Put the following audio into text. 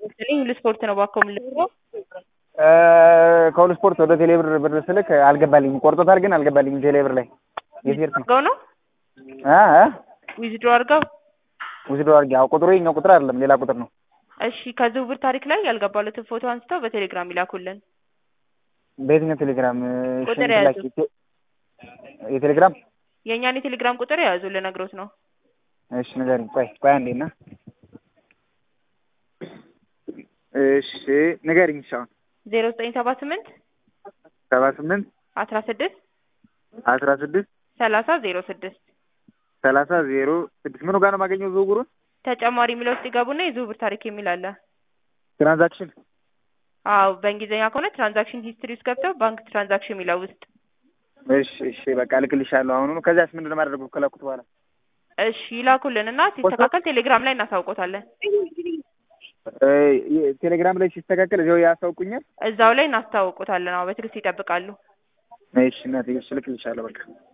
እኔ ሁሉ ስፖርት ነው ባኮ የምልከው። ከሁሉ ስፖርት ወደ ቴሌብር ብር ስልክ አልገባልኝም። ቆርጦታል ግን አልገባልኝም። ቴሌብር ላይ የሴርት ነው አድርገው ነው አ አ ዊዝድሮ አድርገው። ውስዶ አድርጌ አዎ፣ ቁጥሩ የኛው ቁጥር አይደለም ሌላ ቁጥር ነው። እሺ ከዝውውር ታሪክ ላይ ያልገባሉትን ፎቶ አንስተው በቴሌግራም ይላኩልን። በየትኛው ቴሌግራም? ቁጥር ሽንት ያዙ። ላኪ። ቴ- የቴሌግራም የእኛን የቴሌግራም ቁጥር የያዙ ልነግሮት ነው። እሺ ንገሪኝ። ቆይ ቆይ አንዴ እና እሺ ንገሪኝ። እሺ አሁን ዜሮ ዘጠኝ ሰባ ስምንት ሰባ ስምንት አስራ ስድስት አስራ ስድስት ሰላሳ ዜሮ ስድስት ሰላሳ ዜሮ ስድስት ምኑ ጋር ነው የማገኘው ዝውውሩን? ተጨማሪ የሚለው ውስጥ ይገቡና የዝውውር ታሪክ የሚል አለ። ትራንዛክሽን አዎ በእንግሊዝኛ ከሆነ ትራንዛክሽን ሂስትሪ ውስጥ ገብተው ባንክ ትራንዛክሽን የሚለው ውስጥ እሺ እሺ በቃ እልክልሻለሁ አሁኑኑ። ከዚያስ ምንድን ነው የማደርገው ከላኩት በኋላ? እሺ ይላኩልን እና ሲስተካከል ቴሌግራም ላይ እናሳውቆታለን። እ ቴሌግራም ላይ ሲስተካከል እዚያው ያስታውቁኛል። እዛው ላይ እናስታውቆታለን። አዎ በትዕግስት ይጠብቃሉ። እሺ እናቴ እሺ እልክልሻለሁ በቃ